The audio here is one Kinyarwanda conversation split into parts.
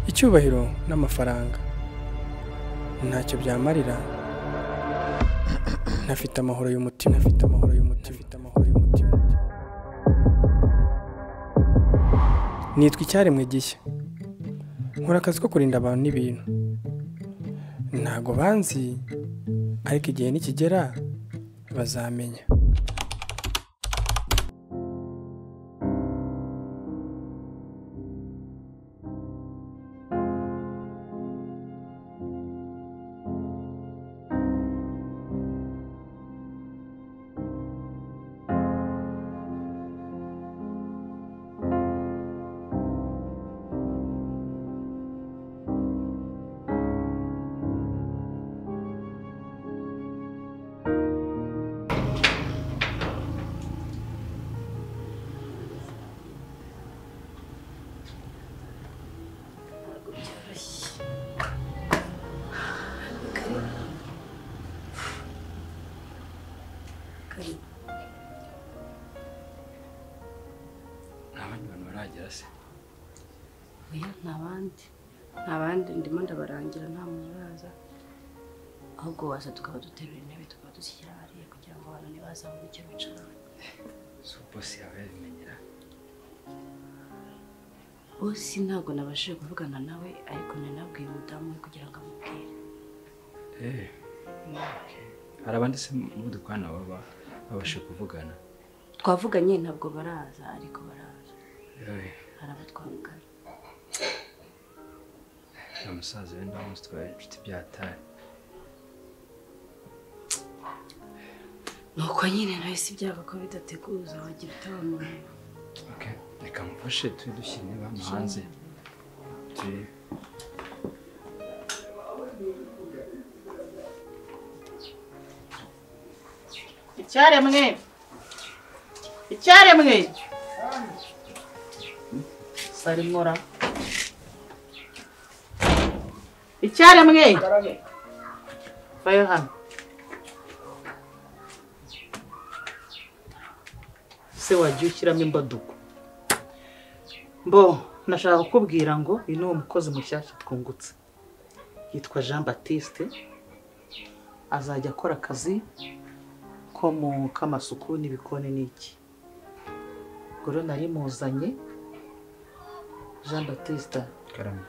icyubahiro n'amafaranga ntacyo byamarira ntafite amahoro y'umutima afite amahoro y'umutima afite amahoro y'umutima nitwa icyaremwe gishya nkora akazi ko kurinda abantu n'ibintu ntago banzi ariko igihe nikigera bazamenya nta bandi bantu baragera se oya nta bandi nta bandi ndimo ndabarangira nta muntu uraza ahubwo waza tukaba duterura intebe tukaba dushyira hariya kugira ngo abantu ntibaza babone icyo bicaraho si bosi yawe yabimenyera bose ntabwo nabashije kuvugana nawe ariko nanabwiye umudamu we kugira ngo amubwire eee hari abandi se mudukorana baba babasha kuvugana twavuganye ntabwo baraza ariko baraza yewe hari abo twavugana nta musaza wenda munsi twabaye inshuti byatari nuko nyine nawe si byaba ko bidateguza wagira utabamara ok reka mufashe tujye dushyira intebe hano hanze turi icyaremwe icyaremwe sarimura icyaremwe vayo hano se wagiye ushyiramo imbaduko mbo nashaka kukubwira ngo uyu ni uwo mukozi mushyashya twungutse yitwa jean batiste azajya akora akazi ko mu k'amasuku n'ibikoni n'iki ubwo rero nari muzanye jean batiste karame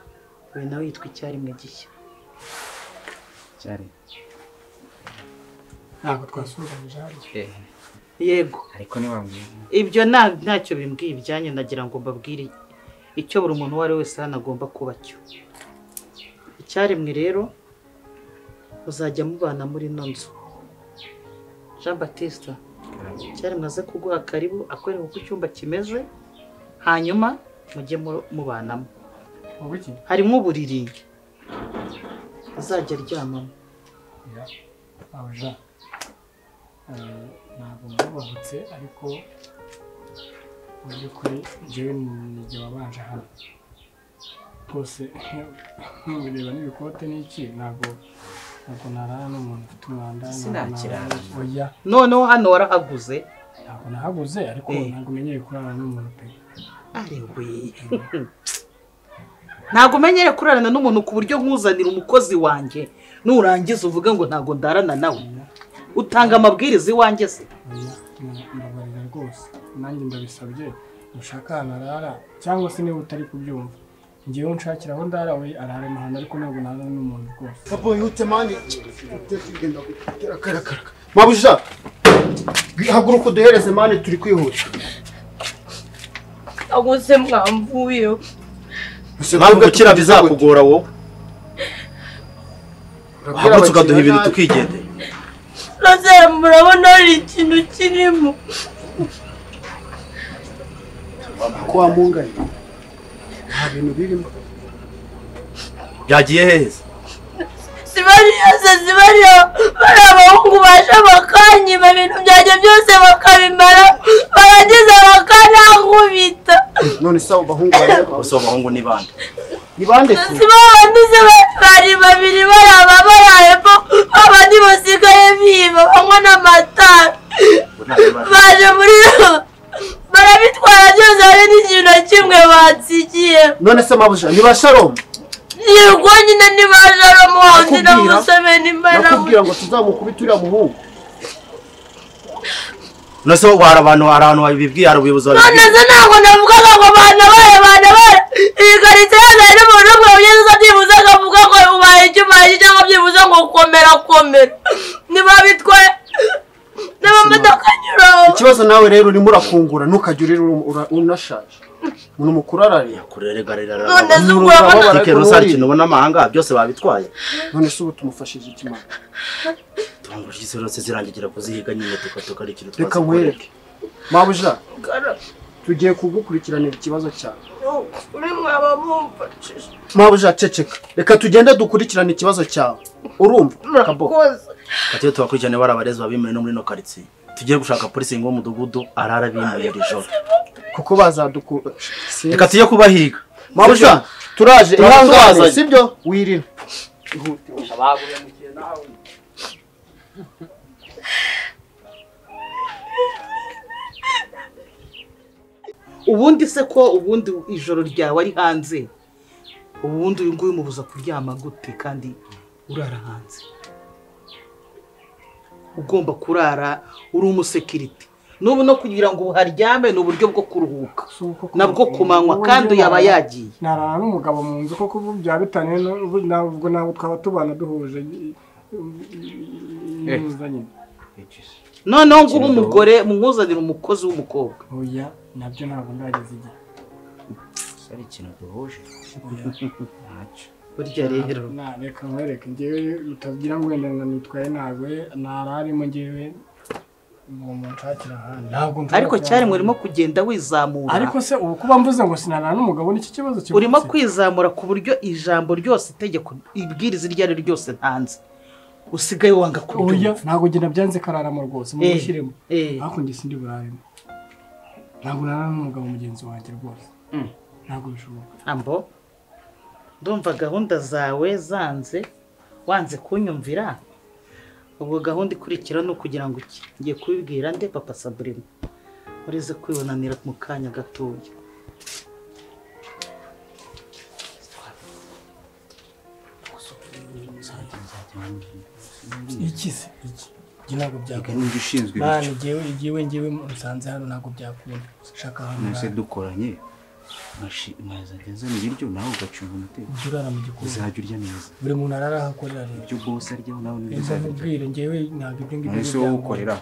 uyu nawe yitwa icyarimwe gishya cyari ntabwo twasuhuzanyije hariya eee yego ariko ntiwambwira ibyo nta- ntacyo bimbwiye ibyanyu nagira ngo mbabwire icyo buri muntu uwo ari we wese hano agomba kuba cyo icyaremwe rero muzajya mubana muri ino nzu jean batiste karame cyaremwe aze kuguha karibu akwereka uko icyumba kimeze hanyuma mujye mu- mubanamo wowe iki harimo uburiri azajya aryamamo aho ja Eh, ntabwo mwubahutse ariko mu by'ukuri njyewe nijye wabanje hano rwose bireba n'ibikote n'iki ntabwo ntabwo narara n'umuntu ufite umwanda ntabwo narara- oya noneho hano warahaguze ntabwo nahaguze ariko Eh. ntabwo umenyeye kurara n'umuntu pe arengwe ntabwo umenyere kurarana n'umuntu ku buryo nkuzanira umukozi wanjye nurangiza uvuga ngo ntabwo ndarana nawe utanga amabwiriza iwanjye se oya mba- mbabarira rwose nanjye ndabisabye nushaka ahantu arara cyangwa se niba utari kubyumva ngewe unshakira aho ndara we arara ahantu ariko ntabwo narara n'umuntu rwose Papa yute mani mabuja haguruka uduhereze mani turi kwihuta ahubwo se mwamvuyeho ntabwo gukira bizakugora wowe uhagurutse ukaduha ibintu tukigendeye rwose murabona hari ikintu kirimo ko wamunganya nta bintu birimo byagiye heza si bariya se si bariya bari abahungu baje bakanyiba ibintu byanjye byose bakabimara barangiza bakanankubita none se abo bahungu bareba gusa abahungu ni bande ni bande tu si ba bandi se ba- bari babiri baraba barayemo abandi basigaye biba banywa n'amatara Ubu nta kibazo. baje muri barabitwara byose hari n'ikintu na kimwe bansigiye none se mabuja ni ba sharomu yego nyine niba jaro muhanzi na Nakubwira. museveni mbarabuze nakubwira ngo tuzamukubite uriya muhungu nose hari abantu hari ahantu babibwiye hari ubuyobozi babibwiye nonese ntabwo navugaga ngo bana bayo bana bayo iyi karita yose hari n'umuntu umwe ubyeza byibuze akavuga ngo ubaye icyo ubaye icyo cyangwa byibuze ngo komera komera niba bitwaye n'amamodoka anyuraho ikibazo nawe rero urimo urakungura ntukajya urira uru- ura- unashaje umuntu mukuru ararira kureregarira none se ubwo Urabona- urabona tike rusari ikintu ubona amahanga byose babitwaye none se ubu tumufashije iki mwana tungo ry'isi zose zirangigira kuzihiga nyine tukatuka ari ikintu reka twazi nkwereke mabuja tugiye kugukurikiranira ikibazo cyawe uri mwaba mumfashije mabuja ceceka reka tugende dukurikirane ikibazo cyawe urumva kabo murakoze Ati iyo tubakurikirane bari abarezi babimure no muri ino karitsiye tugiye gushaka polisi ngo umudugudu arara bimuye iri joro kuko bazadukura reka tujye kubahiga mabuja turaje Turaza, ihangane turazanye. sibyo wirira ubundi se ko ubundi ijoro ryawe ari hanze ubundi uyu nguyu umubuza kuryama gute kandi urara hanze ugomba kurara uri umusekirite n'ubu no kugira ngo uharyame ni uburyo bwo kuruhuka nabwo ku manywa kandi yaba yagiye narara n'umugabo mu nzu kuko ubu byaba bitaniye ntabwo ntabwo twaba tubana duhuje Eh. neza nyine noneho ngubu umugore mumwuzanire umukozi w'umukobwa oya nabyo ntabwo ndageza igihe ari ikintu duhuje ntacyo burya rero Na- reka nkwereke ngewe utagira ngo wenda ngo nitwaye ntabwo nararimo ngewe uwo munshakira ahandi ntabwo nshobora ariko kuba- cyari murimo kugenda wizamura ariko se ubu kuba mvuze ngo sinarara n'umugabo ni iki kibazo kivutse urimo kwizamura ku buryo ijambo ryose itegeko ibwiriza iryo ari ryo ryose ntanze usigaye wanga oya kuryumva ntabwo njye nabyanze kararamo rwose mu Eh, gushyiremo eh. ariko njye sindi buraremo ntabwo narara n'umugabo mugenzi wanjye rwose ntabwo bishoboka ambo ndumva gahunda zawe zanze wanze kunyumvira ubwo gahunda ikurikira ni ukugira ngo iki ngiye kubibwira nde papa saburima urize kwibonanira mu kanya gatoya iki se iki njye ntabwo byakunda nubwo ushinzwe mani njyewe igiwe njyewe musanze hano ntabwo byakunda shaka ahantu nose urara. dukoranye nkazajya nzana ibiryo nawe ugacunga umutekano ujye urara mu gikoni uzajya urya neza buri muntu arara aho akorera rero ibyo bose aryaho nawe nibyo Ese uzajya urya nkubwire njyewe ntabwo ibyo ngibyo none se wowe ukorera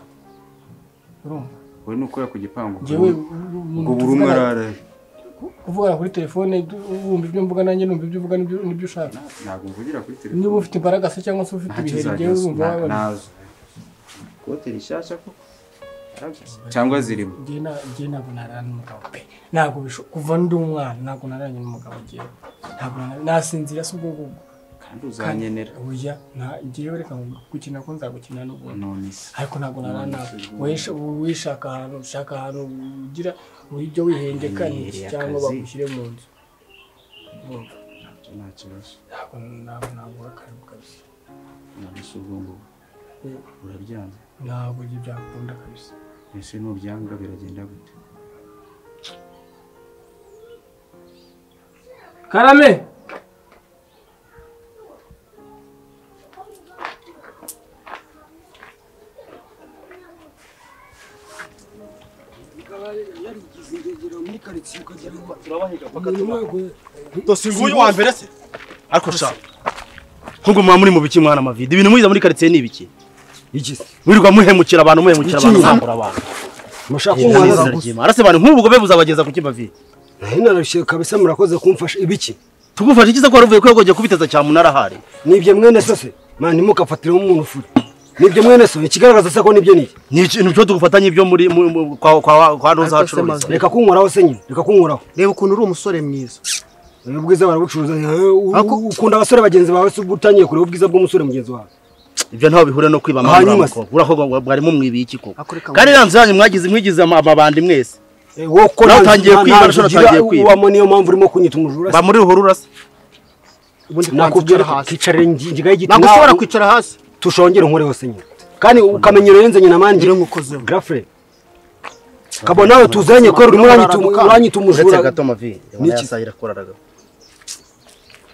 Urumva? wowe ni ukorera ku gipangu njyewe ubwo buri umwe tuvugana- arara kuvugana kuri telefone du- wumva ibyo mvuga nanjye numva ibyo uvuga nibyo nibyo ushaka ntabwo mvugira kuri niba telefone ufite imbaraga se cyangwa se ufite ntacyo ibihe njyewe wumva uzajya wabona nazo kote rishyashya koko cyangwa zirimo njye na- njye ntabwo narara n'umugabo pe ntabwo bisho kuva ndi umwana ntabwo nararanye n'umugabo njyewe ntabwo narara- nasinzira se ubwo ngubwo kandi uzanyenera oya nta- njyewe reka ngu- gukina ko nzagukina n'ubundi none se ariko ntabwo narara nawe Wisha- wishaka ahantu ushaka ahantu ugira ibyo wihengeka ni iki Menyereye cyangwa akazi. bagushyire mu nzu Urumva? nta kibazo ntabwo ntabwo ntabwo urakaruka kabisa none se ubwo ngubwo uraryamye ntabwo ibyo byakunda kabisa ese nubyanga biragenda gute karame dosiye nguyu wa mbere se ariko sha nkuko muba muri mu biki mwana amavide ibintu mwiza muri karitsiye ni ibiki iki se? mwirirwa muhemukira abantu muhemukira abantu mwambura abantu Mushaka Iri ni kumwana izina gusa. ry'Imana. arase bantu nk'ubu bwo buzabageza ku kibavi Naho narushye kabisa murakoze kumfasha ibiki. tugufashe ikiza ko waruvuye ko yagogiye kubiteza cyane umunara ahari Nibyo mwene so se. Mwana ntimukafatiremo umuntu ufuri. Nibyo mwene so ikigaragaza se ko nibyo nibyo. ni ikintu cyo tugufatanye ibyo muri mu- mu- kwa kwa kwa ntuza hacururiza Reka kunkoraho se nyine. Reka kunkoraho. reba ukuntu uri umusore mwiza Ubwiza barabucuruza. Eh, u- Ukunda abasore bagenzi bawe se ubwo utangiye kureba ubwiza bw'umusore mugenzi wawe. ibyo ntaho bihure no kwiba amahanga Hanyuma mukobwa urakoga mwari mumwibiye iki koko Ako reka kandi ranzu yanyu mwagize mwigize ama- amabandi mwese Eh, wowe ko Nawe nta- utangiye nta- kwiba, nta nashobora nzugira, utangiye kwiba. uwamo niyo mpamvu urimo kunyita umujura. ba muri ruhurura se ubundi Nakubwira nakubwira hasi kicarira inginga y'igiti. ntabwo ushobora nawe kwicara hasi Tushongere nkore hose nyine. Kandi ukamenyero yenze nyina manje. Ngira ngo ukozeho. Grafre. Kabo nawe tuzanye ko urimo uranyita Uranyita uranyita uretse umujura. gato amavi Niki? yasahira koraraga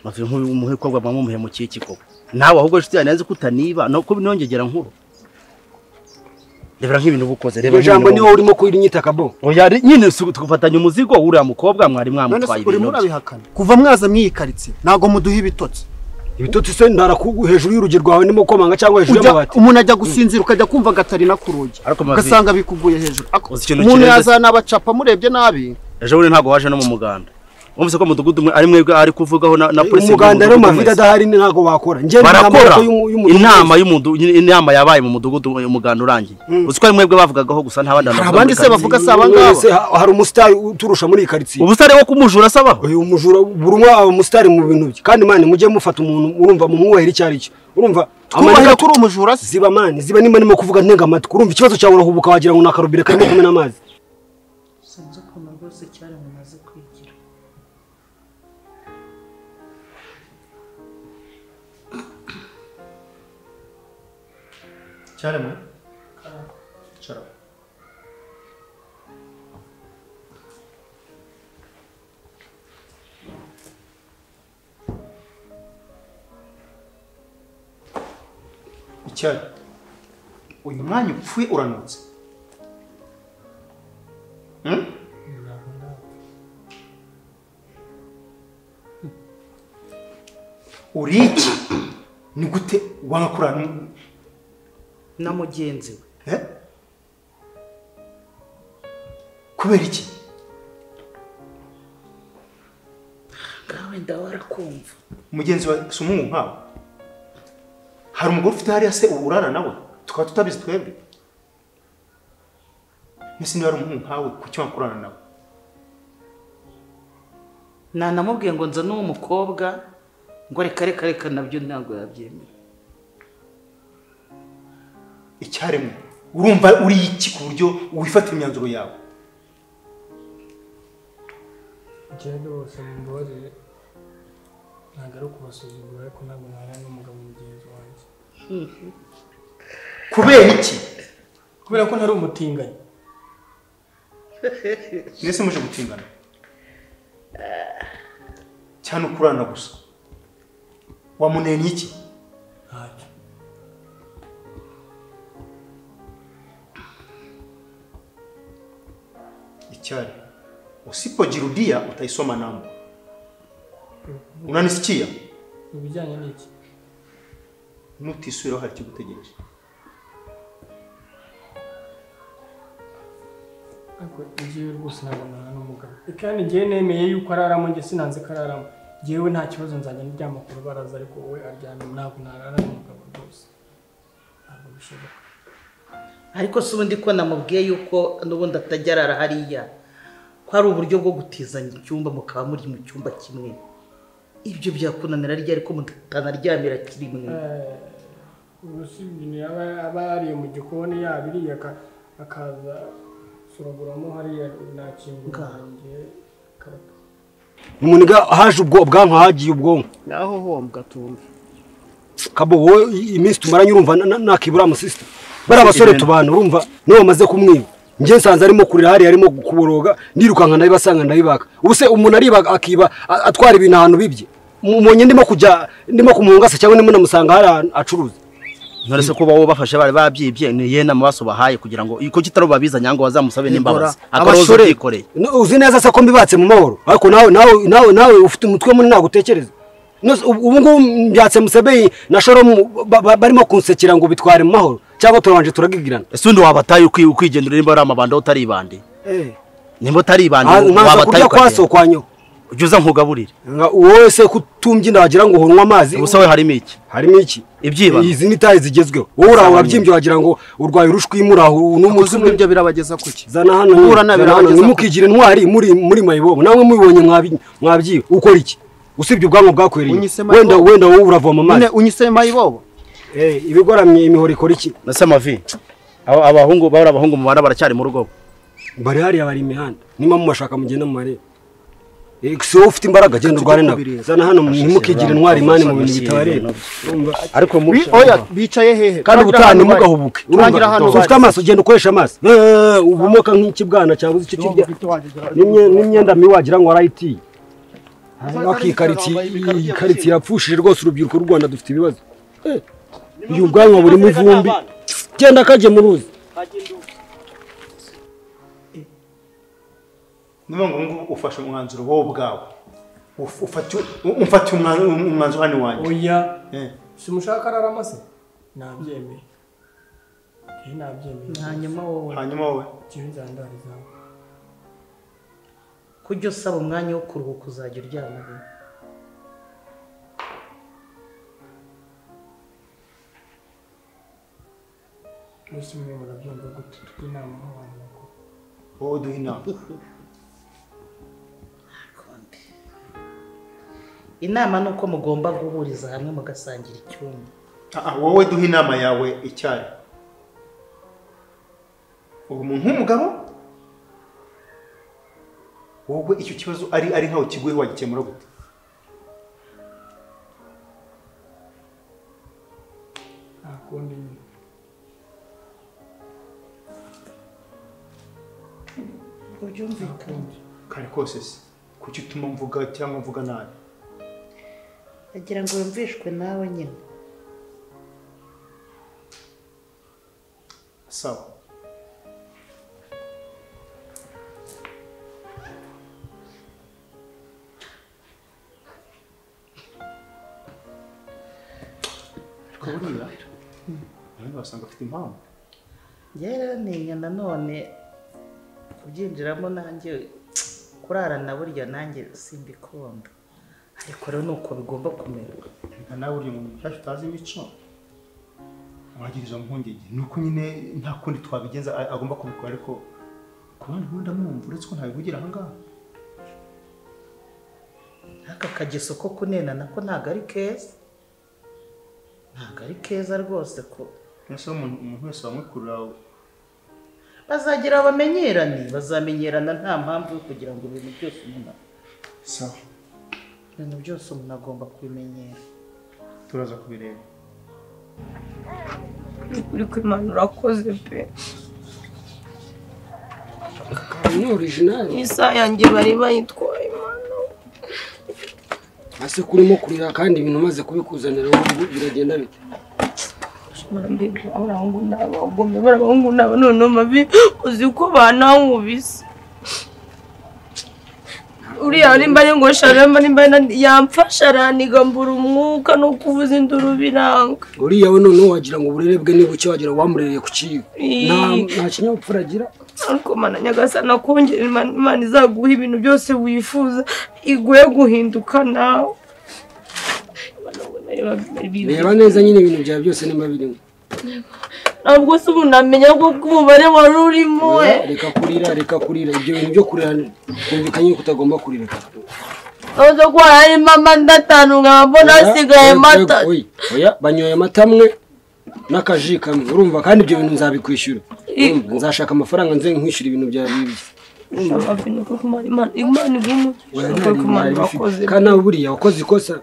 mavi nk'umuhekwa bwa mumuhemukiye iki koko nawe ahubwo inshuti yanjye yanze ko utaniba no kuba inongegera nkuru rebera nk'ibintu uba ukoze reba iryo jambo nk'ibintu niho urimo kuyinyita kabo uba- Oya, ri- nyine si tugufatanya umuzigo uriya mukobwa mwari mwamutwaye ibintu bye. kuva mwaza mwiyikaritse ntabwo muduha ibitotsi ibitotsi se ndara ku- hejuru y'urugi rwawe ndimo komanga cyangwa hejuru Ujya- y'amabati umuntu ajya gusinzira ukajya kumva agatari na ku rugi Ariko Mavi- ugasanga bikuguye hejuru Ako- Uzi ikintu umuntu kirenze- yazanabacapa murebye nabi ejo bundi ntabwo waje no mu muganda wumvise ko umudugudu umwe ari mwebwe ari kuvugaho na na polisi umuganda rero y'umudugudu mavide mwese. adahari ni ntabwo bakora njye ndi barakora amaboko y'umu- y'umudugudu. inama y'umudu inama yabaye mu mudugudu umuganda urangiye uzi ko ari mwebwe bavugagaho gusa nta bandi hari abandi se bavuga se abangaba wese ha- hari umusitari uturusha muri iyi karitsiye ubusare wo kumujura asabaho uyu mujura buri umwe aba umusitari mu bintu bye kandi mani mujye mufata umuntu murumva mumwubahira icyo ari cyo urumva twubahira amanita- turi umujura se ziba mani ziba nimba ndimo kuvuga ntega amatwi urumva ikibazo cyawe urahubuka wagira ngo ni akarubire karimo kumena amazi sinzi ukuntu rwose cyaramaze kwigira cyarema icyari uyu mwanya upfuye uranutse Hmm? uri iki ni gute wanga kurana n'umu- na mugenzi we eh? kubera iki ngawe ndawarakumva mugenzi wa si umuhungu nkawe hari umugore ufite hariya se ubu urara nawe tukaba tutabizi twebwe mbese niba ari umuhungu nkawe kuki wanga kurana nawe nanamubwiye ngo nza n'uwo mukobwa ngo reka reka reka nabyo ntabwo yabyemera icyaremwe urumva uri iki ku buryo wifatira imyanzuro yawe ngende bose mumbabarire ntabwo ari ukubasuzugura ariko ntabwo nabana n'umugabo mugenzi wanjye kubera iki kubera ko ntari umutinganyi mwese muje gutingana cyane ukurana gusa wamuneye n'iki ntacyo icyari usipojirudia utaisoma namba unanisikia ibijyanye n'iki nutisubiraho hari ikigutegereje ariko ngewe rwose ntabwo nabana n'umugabo kandi ngewe nemeye yuko araramo njye sinanze ko araramo ngewe nta kibazo nzajya ndyama ku rubaraza ariko wowe aryamye ntabwo narara n'umugabo rwose ntabwo bishoboka ariko si ubundi ko namubwiye yuko n'ubundi atajya arara hariya ko hari uburyo bwo gutizanya icyumba mukaba muri mu cyumba kimwe ibyo byakunanira arya ariko mutanaryamira kimwe ubusibye aba aba yariye mu gikoni yabiriye aka- akaza suraguramo hariya nakingura Ngaha. ngewe karata umuntu haje ubwo bwanka hagiye ubwonko naho hombwa tumbi kabo wowe i- iminsi tumaranye urumva na- na- nakibura amusisita bari abasore tubana urumva niba bamaze kumwiba njye nsanze arimo kurira hariya arimo kuboroga nirukanka ndabibasanga ndabibaka ubu se umuntu ariba akiba a- atwara ibintu ahantu bibye umunye ndimo kujya ndimo kumungasa cyangwa ndimo namusanga hari ahantu acuruza none se kuba wowe bafashe bari babyibye ni iyihe nama basobahaye kugira ngo kuko kitari babiza nyangwa bazamusabe n'imbabazi akaroza Abasore, ubyikoreye no- uzi neza se ko mbibatse mu mahoro ariko nawe nawe nawe nawe ufite umutwe munini ntabwo utekereza Nose- ubu ubu ngubu mbyatse musebeyi na shoromu ba- ba- barimo kunsekera ngo bitware mu mahoro cyangwa turabanje turagigirana ese undi wabataye ukwi- ukwigendera nimba ari amabanda aho utaribande nimba utaribande Ah, nkaza wabataye kurya kwa ukagira so kwa nyo ujya uza nkugaburire Nga- wowe se kutumbyina wagira ngo uhunywa amazi ubusa we harimo iki harimo iki Ibyibano. izi ni tayi zigezweho wowe uraho wabyimbye wagira ngo urwaye urushwi muraho n'umutwe ibyo birabageza kuki zana hano nyine, Guhura nabyo zana hano birabageza ntimukigire intwari muri muri mayibobo namwe mubibonye mwabi- mwabyiba ukora iki usibye ubwanwa bwakwereye Unyise mayibobo? wenda wenda wowe uravoma amazi nyine unyise mayibobo Eh, ibigoramye imihoro ikora iki nase amavi abo abahungu bari abahungu mubana baracyari mu rugo bari hariya bari imihanda nimba mumashaka mugenda mumarebe Eh, si wowe ufite imbaraga genda urwane nabo zana hano ntimukigire intwari imani mu bintu bitabareba Urumva? ariko mu Bi- oya bicaye hehe kandi ubutaha Turagira hano ntimugahubuke bari. turagira Urumva? hano So ufite bari. amaso ugenda ukoresha amaso Eh, ubumoka nk'ikibwana cyabuze icyo kirya Ufite wanjye, gerageza. n'imye- n'imyenda mibi wagira ngo warayitiye iyi karitsiye yapfushije rwose urubyiruko rw'u rwanda dufite ibibazo Eh, uyu bwanwa burimo ivumbi genda kajye mu ruzi niyo ngo ngubu ufashe umwanzuro wowe ubwawe Uf- ufatiwe- umfatiye umwa- umwanzuro hano iwanjye oya Eh. si umushaka ararama se nabyemeye Eh, nabyemeye hanyuma wowe hanyuma wowe jyewe nzandara izawe kujya usaba umwanya wo kuruhuka uzajya uryama rimwe mwese mwe murabyumva gute tujye inama nk'abantu bakuru wowe duha inama Konde. inama ni uko mugomba guhuriza hamwe mugasangira icyumba Ah, ah, wowe duha inama yawe icyari ubu umuntu nk'umugabo wowe icyo kibazo ari ari nkawe kiguye wagikemura gute nta kundi nyine ubyumvikane kare kose se kuki utuma mvuga cyangwa mvuga nabi agira ngo yumvishwe nawe nyine sawa ariko buriya abandi basanga afite impamvu yaranenya nanone kubyinjiramo nanjye kurarana burya nanjye simbikunda ariko rero ni uko bigomba kumera Reka nawe uri umuntu mushyashya utazi imico wagira izo mpungenge ni uko nyine nta kundi twabigenza a- agomba kubikora ariko ku bandi nkunda mwumva uretse ko ntabivugira ahangaha aka kageso ko kunena nako ntabwo ari keza ntabwo ari keza rwose ko mbese umuntu umuntu wese wamwikurura bazagira bamenyerane bazamenyerana nta mpamvu yo kugira ngo ibintu byose umuntu sawa ibintu byose umuntu agomba kubimenyera turaza kubireba uri ko imana urakoze pe ni orijinali isaha yanjye bari bayitwaye imana ase kurimo kurira kandi ibintu umaze kubikuzanira ubu biragenda bite barambwira abahungu n'abagome barabahungu n'aba noneho mabi uzi ko banankubise uriya nimba ari ngo sharama nimba ari- yamfasha araniga mbura umwuka no kuvuza induru biranga uriya we noneho wagira ngo uburere bwe ni buke wagira ngo wamurereye ku kiyo Ii. Nta- nta kinyabupfura agira ariko mana nyagasana akongera Imana Imana izaguha ibintu byose wifuza iguye guhinduka nawe Imana ngo nayo babibe. reba neza nyine ibintu byawe byose niba birimo ntabwo se umuntu amenya ko umubare wari urimo we reka kurira reka kurira ibyo bintu byo kurira byumvikanye ko utagomba kurira ntabwo ko harimo amata atanu nkaba mbona hasigaye amata Oya, oya banyoye amata amwe n'akaji kamwe urumva kandi ibyo bintu nzabikwishyura Urumva, nzashaka amafaranga nze nkwishyura ibintu byawe bibye Oya, nta bintu nari bifite. kandi nawe buriya wakoze ikosa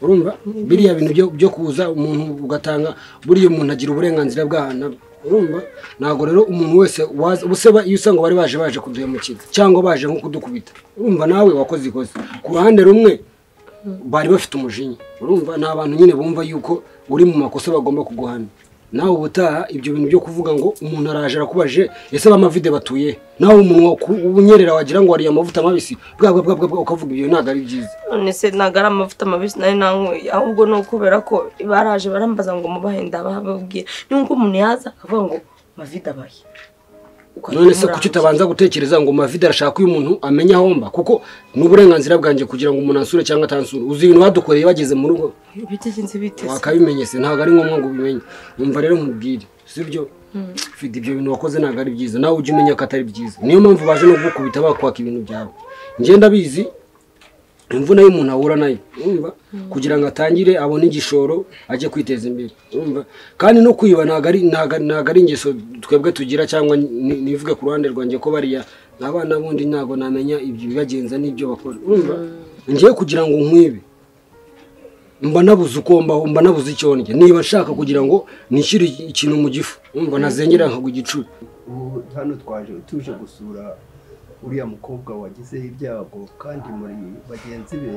urumva biriya bintu byo- byo kuza umuntu ugatanga buriya umuntu agira uburenganzira bw'ahantu aba. urumva ntabwo rero umuntu wese waza ubuseba iyo usanga bari baje baje kuduhemukira cyangwa baje nko kudukubita urumva nawe wakoze ikosa ku ruhande rumwe bari bafite umujinya urumva ni abantu nyine bumva yuko uri mu makosa bagomba kuguhana nawe ubutaha ibyo bintu byo kuvuga ngo umuntu araje arakubajije ese bamavide batuye he?" nawe umunwa ku- ubunyerera wagira ngo wariye amavuta mabisi bwa bwa bwa bwa bwa ukavuga ibyo ntabwo ari byiza none se ntabwo ari amavuta mabisi nari nanyweye ahubwo ni ukubera ko baraje barambaza ngo mubahenda bababwira nubwo umuntu yaza akavuga ngo mavide abaye none se kuki utabanza gutekereza ngo mavide arashaka uyu muntu amenya aho mba kuko ni uburenganzira bwanjye kugira ngo umuntu ansure cyangwa atansure uzi ibintu badukoreye bageze mu rugo bitekinze biteze wakabimenye se ntabwo ari ngombwa ngo ubimenye umva rero nkubwire si byo ufite ibyo bintu wakoze ntabwo ari byiza nawe ujye umenya ko atari byiza niyo mpamvu baje no kugukubita bakwaka ibintu byawe ngenda abizi imvune y'umuntu ahura nayo urumva kugira ngo atangire abone igishoro ajye kwiteza imbere urumva kandi no kwiba ntabwo ari ntabwo ntabwo ari ingeso twebwe tugira cyangwa ni- nivuge ku ruhande rwanjye ko bariya abana bundi ntabwo namenya ibyo bibagenza n'ibyo bakora urumva ngiye kugira ngo nkwibe mba nabuze uko mbaho mba nabuze icyo ndya niba nshaka kugira ngo nishyire ikintu mu gifu mba nazengera nkagwa igicuri ubu hano twaje tuje gusura uriya mukobwa wagize ibyago kandi muri bagenzi be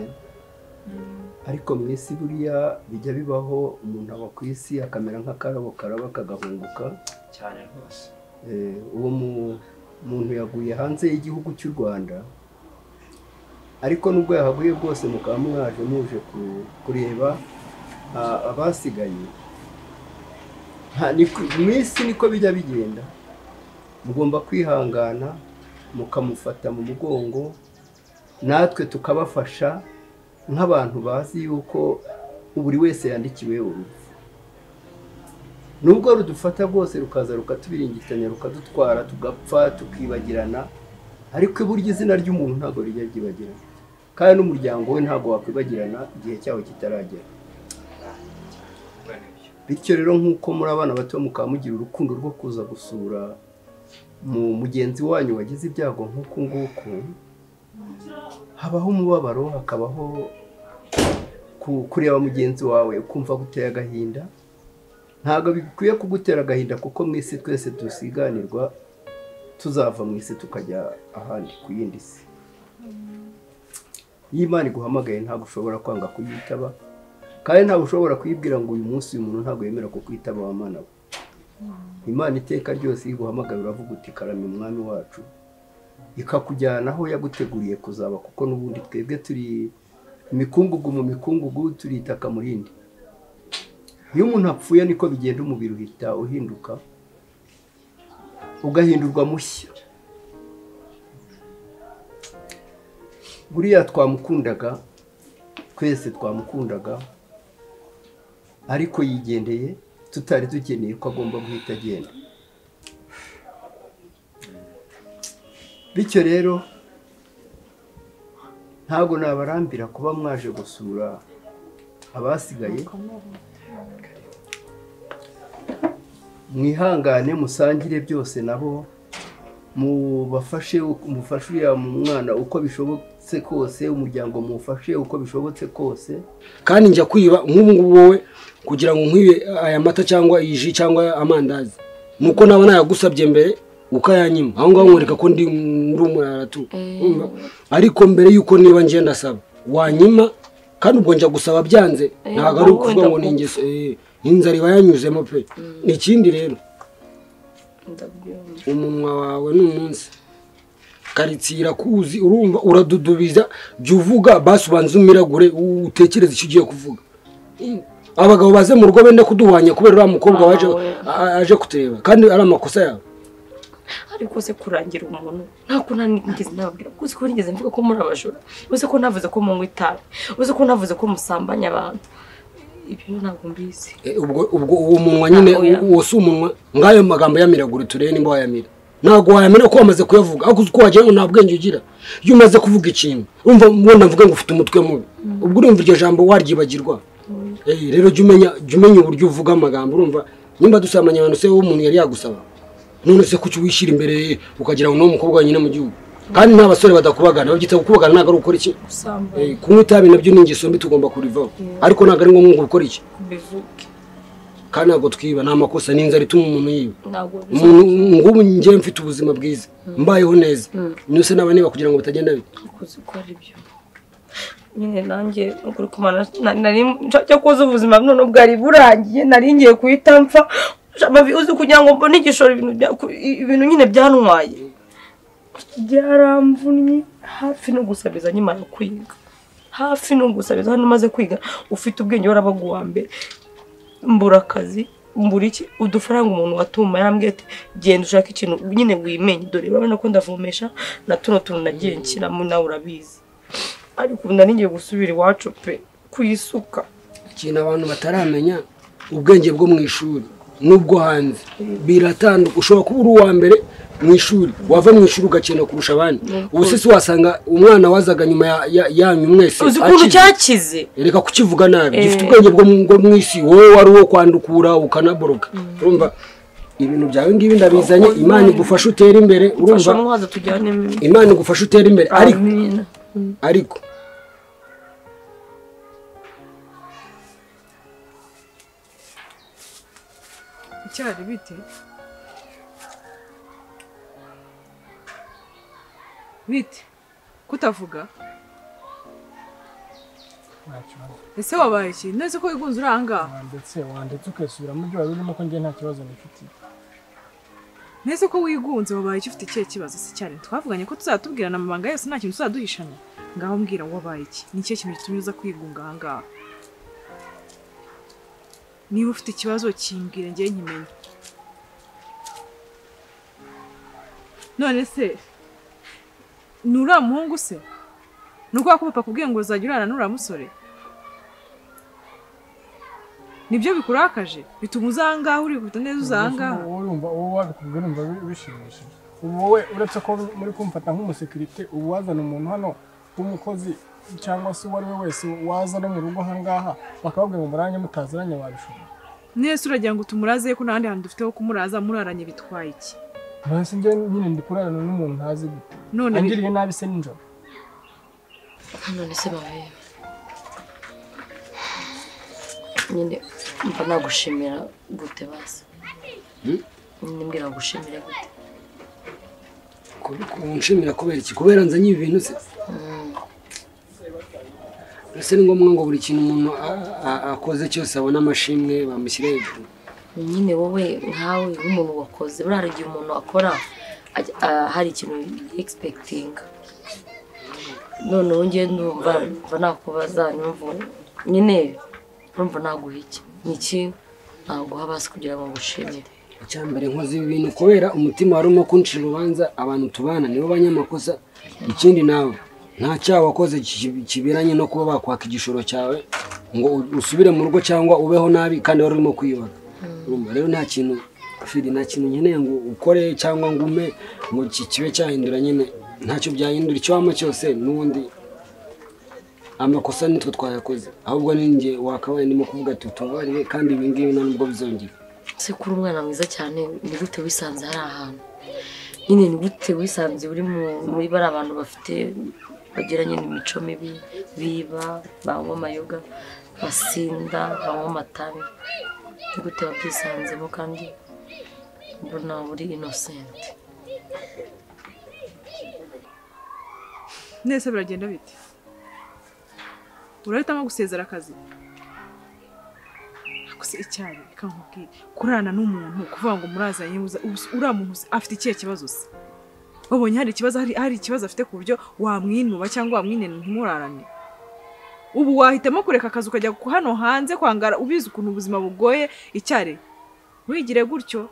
ariko mu isi buriya bijya bibaho umuntu aba ku isi akamera nk'akarabo karaba kagahunguka cyane rwose Eh, uwo mu- muntu yaguye hanze y'igihugu cy'u rwanda ariko nubwo yahaguye bwose mukaba mwaje muje ku- kureba ah, abasigaye nta- ni ku- mu isi niko bijya bigenda mugomba kwihangana mukamufata mu mugongo natwe tukabafasha nk'abantu bazi yuko buri wese yandikiwe urupfu nubwo rudufata rwose rukaza rukatubiringitanya rukadutwara tugapfa tukibagirana ariko burya izina ry'umuntu ntabwo rijya ryibagirana kandi n'umuryango we ntabwo wakwibagirana igihe cyawo kitaragera bityo rero nk'uko muri abana bato mukaba mugira urukundo rwo kuza gusura mu mugenzi wanyu wagize ibyago nk'uku nguku habaho umubabaro hakabaho ku- kureba mugenzi wawe ukumva guteye agahinda ntabwo bikwiye kugutera agahinda kuko mu isi twese dusiganirwa tuzava mu isi tukajya ahandi ku yindi si iyo imana iguhamagaye ntabwo ushobora kwanga kuyitaba kandi ntabwo ushobora kuyibwira ngo uyu munsi uyu muntu ntabwo yemera kukwitaba wa mana we imana iteka ryose iyo iguhamagaye uravuga uti karame umwami wacu ikakujyana aho yaguteguriye kuzaba kuko n'ubundi twebwe turi imikungugu mu mikungugu turi itaka mu rindi iyo umuntu apfuye niko bigenda umubiri uhita uhinduka ugahindurwa mushya buriya twamukundaga twese twamukundaga ariko yigendeye tutari dukeneye ko agomba guhita agenda bityo rero ntabwo nabarambira kuba mwaje gusura abasigaye mwihangane musangire byose nabo mubafashe umufashe uriya mwana uko bishobotse kose umuryango muwufashe uko bishobotse kose kandi njya kwiba nk'ubu ngubu wowe kugira ngo nkwibe aya mata cyangwa iyi ji cyangwa amandazi ni uko naba nayagusabye mbere ukayanyima aho ngaho nkwereka ko ndi ndi umurara tu Urumva? ariko mbere y'uko niba ngiye ndasaba wanyima kandi ubwo njya gusaba byanze Eh, ntabwo ari wowe ukuvuga ngo ni ndakumva. ingeso eh, inzara iba yanyuzemo pe ikindi rero ndabyumva umunwa wawe ni umunsi karitsiye irakuzi urumva uradudubiza jya uvuga basi ubanze umiragure u- utekereze icyo ugiye kuvuga abagabo baze mu rugo benda kuduhwanya kubera uriya mukobwa waje a- aje kutureba kandi ari amakosa yawe ariko se kurangira umuntu ntabwo nigeze nababwira ko uzi ko nigeze mvuga ko muri abajura uzi ko navuze ko munywa itabi uzi ko navuze ko musambanya abantu ibyo ntabwo mbizi Eh, ubwo ubwo uwo munwa nyine Ah, oya. u- uwo si umunwa ngayo magambo yamiragure turebe nimba wayamira ntabwo wayamira ko wamaze kuyavuga ariko uzi ko wagira ngo nta bwenge ugira iyo umaze kuvuga ikintu urumva wenda mvuge ngo ufite umutwe mubi ubwo urumva iryo jambo waryibagirwa Eh, rero jya umenya jya umenya uburyo uvuga amagambo urumva nimba dusamanya abantu se umuntu yari yagusaba none se kuki wishyira imbere ukagira ngo ni umukobwa wenyine mu gihugu kandi nta basore badakubagana babyita gukubagana ntabwo ari ugukora iki gusambanya Eh, kunywa itabi nabyo ni ingeso mbi tugomba kurivaho ariko ntabwo ari ngombwa ngo ukore iki kubivuge kandi ntabwo twiba ni amakosa n'inzara ituma umuntu yiba ntabwo bizi umuntu ngubu njyewe mfite ubuzima bwiza mbayeho neza nose naba niba kugira ngo bitagenda bite ariko uzi ko ari byo nyine nanjye ukuri kumara nari nshaka kuza ubuzima none bwari burangiye nari ngiye guhita mpfa amavi uzi kugira ngo mbone igishoro ibintu bya- ku- ibintu nyine byantwaye byaramvunnye hafi no gusabiza nyimara kwiga hafi no gusabiza hano umaze kwiga ufite ubwenge warabaguwa mbere mbura akazi mbura iki udufaranga umuntu watuma yambwiye ati genda ushake ikintu nyine wimenye dore urabona ko ndavomesha na tuno tuntu nagiye nshyiramo nawe urabizi ariko ubu nari ngiye gusubira iwacu pe kuyisuka ikintu abantu bataramenya ubwenge bwo mu ishuri n'ubwo hanze biratandukanye ushobora kuba uri uwa mbere mu ishuri wava mu ishuri ugakina kurusha abandi ubu se si wasanga umwana wazaga nyuma ya- ya- yanyu mwese uzi ukuntu akize. cyakize reka kukivuga nabi Eh. gifite ubwenge bwo mu- bwo mu isi wowe wari uwo kwandukura ukanaboroga urumva ibintu byawe ngibi ndabizanye imana igufasha utere imbere urumva mfasha muhaza tujyane imana igufasha utere imbere ariko amina ariko icyari bite bite kutavuga nta kibazo ese wabaye iki neza ko wigunze uri ahangaha wandetse wandetse ukisubiramo ibyo wari urimo ko njye nta kibazo nifitiye neza ko wigunze wabaye iki ufite ikihe kibazo se cyane twavuganye ko tuzatubwirana amabanga yose nta kintu tuzaduhishanya ngaho mbwira ngo wabaye iki ni ikihe kintu gitumye uza kwigunga ahangaha niba ufite ikibazo kimbwire njye nkimenye none se ni uriya muhungu se ni uko wakubapa kubwiye ngo uzajya urana n'uriya musore nibyo bikurakaje bituma uza aha ngaha uri gufata neza uza aha ngaha Wowe urumva wowe wabikubwira urumva bi- bishimishije ubu wowe uretse ko muri kumfata nk'umusekirite ubu wazana umuntu hano w'umukozi cyangwa se uwo ari we wese waza no mu rugo aha ngaha bakababwira ngo muranye mutaziranye wabishobora nese uragira ngo tumuraze ko n'ahandi hantu dufite ho kumuraza muraranye bitwaye iki nasi njye nyine ndi kurarana n'umuntu ntazi gute None bi- angiriye nabi se nijoro none se babe nyine mba nagushimira gute basi nyine mbwira gushimira gute kunshimira kubera iki kubera nzanye ibi bintu se ese ni ngombwa ngo buri kintu umuntu a- a- akoze cyose abona amashimwe bamushyira hejuru nyine wowe nkawe nk'umuntu wakoze buriya hari igihe umuntu akora ajya- ah, hari ikintu egisepegitinga none ubu ngewe ndumva mva nakubaza nyumva nyine urumva naguha iki ni iki naguha basi kugira ngo ngushimire icyambere nkoze ibi bintu kubera umutima wari urimo kunshira urubanza abantu tubana nibo banyamakosa ikindi nawe nta cyaha wakoze ki- kiberanye no kuba bakwaka igishoro cyawe ngo u- usubire mu rugo cyangwa ubeho nabi kandi wari urimo kwiyubaka urumva rero nta kintu firi nta kintu nkeneye ngo ukore cyangwa ngo ume ngo ki- kibe cyahindura nyine ntacyo byahindura icyo wama cyose n'ubundi amakosa nitwe twayakoze ahubwo ni njye wakabaye ndimo kuvuga ati utubabarire kandi ibi ngibi nta nubwo bizongera se kuri umwana mwiza cyane ni gute wisanze hari ahantu nyine ni gute wisanze uri mu- muri bari abantu bafite bagiranye n'imico mibi biba banywa amayoga basinda banywa amatabi ni gute wabyisanzemo kandi mbona uri inosenti nese biragenda bite urahitamo gusezera akazi gusa icyayi reka nkubwire kurana n'umuntu kuvuga ngo murazanye buza- ubu- uriya muntu se afite ikihe kibazo se babonye hari ikibazo hari, hari ikibazo afite ku buryo wamwinuba cyangwa wamwinena ntimurarane ubu wahitamo kureka akazi ukajya ku- hano hanze kwangara ubizi ukuntu ubuzima bugoye icyari wigire gutyo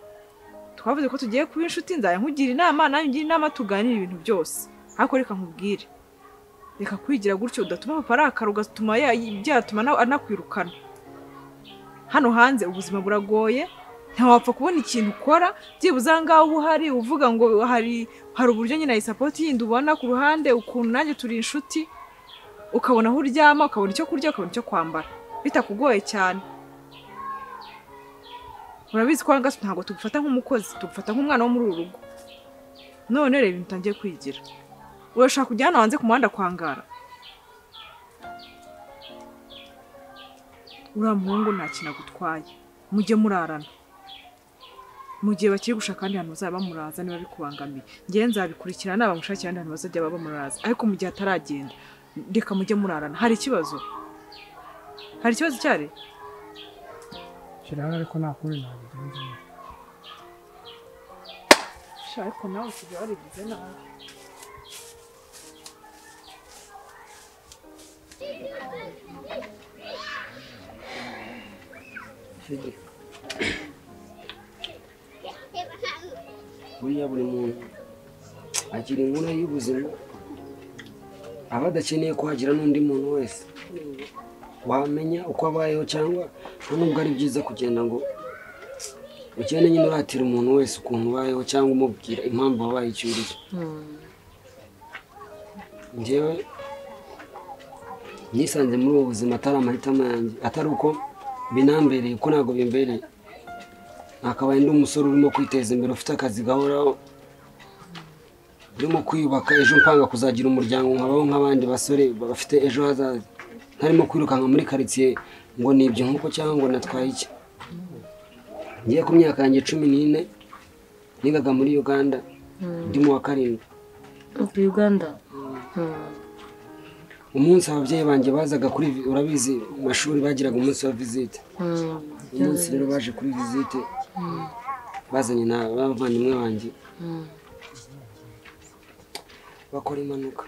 twavuze ko tugiye kuba inshuti nzajya nkugira inama nawe ungire inama tuganira ibintu byose ariko reka nkubwire reka kwigira gutyo udatuma papa arakara ugatuma ya- byatuma na- anakwirukana hano hanze ubuzima buragoye ntawapfa kubona ikintu ukora byibuze aha ngaha uba uhari uvuga ngo hari hari uburyo nyine ayisapoti yindi ubona ku ruhande ukuntu nanjye turi inshuti ukabona aho uryama ukabona icyo kurya ukabona icyo kwambara bitakugoye cyane urabizi ko aha ngaha ntabwo tugufata nk'umukozi tugufata nk'umwana wo muri uru rugo none reba ibintu utangiye kwigira urashaka kujya hano hanze ku muhanda kwangara uriya muhungu nta kintu agutwaye mujye murarana mu gihe bakiri gushaka ahandi hantu bazaba bamuraza niba bikubangamiye ngewe nzabikurikirana nabamushakira ahandi hantu bazajya baba bamuraza ariko mu gihe ataragenda reka mujye murarana hari ikibazo hari ikibazo cyari kirahari ariko nta kuri nabigenza neza sha ariko nawe ukajya warigize nabi buriya buri muntu agira inkuru y'ubuzima aba adakeneye kuhagira n'undi muntu wese wamenya uko abayeho cyangwa nta nubwo ari byiza kugenda ngo ugende nyine uratira umuntu wese ukuntu ubayeho cyangwa umubwira impamvu wabaye icyo uri cyo njyewe nisanze muri ubu buzima atari amahitamo yanjye atari uko binambereye ko ntabwo bimbereye nakabaye ndi umusore urimo kwiteza imbere ufite akazi gahoraho urimo kwiyubaka ejo mpanga kuzagira umuryango nkabaho nk'abandi basore bafite ejo hazaza ntarimo kwirukanka muri karitsiye ngo nibye nk'uko cyangwa ngo natwaye iki ngiye ku myaka yanjye cumi n'ine nigaga muri uganda ndi mu wa karindwi ku uganda umunsi ababyeyi banjye bazaga kuri vi- urabizi mu mashuri bagiraga umunsi wa visite umunsi rero baje kuri visite bazanye na bavandimwe banjye bakora impanuka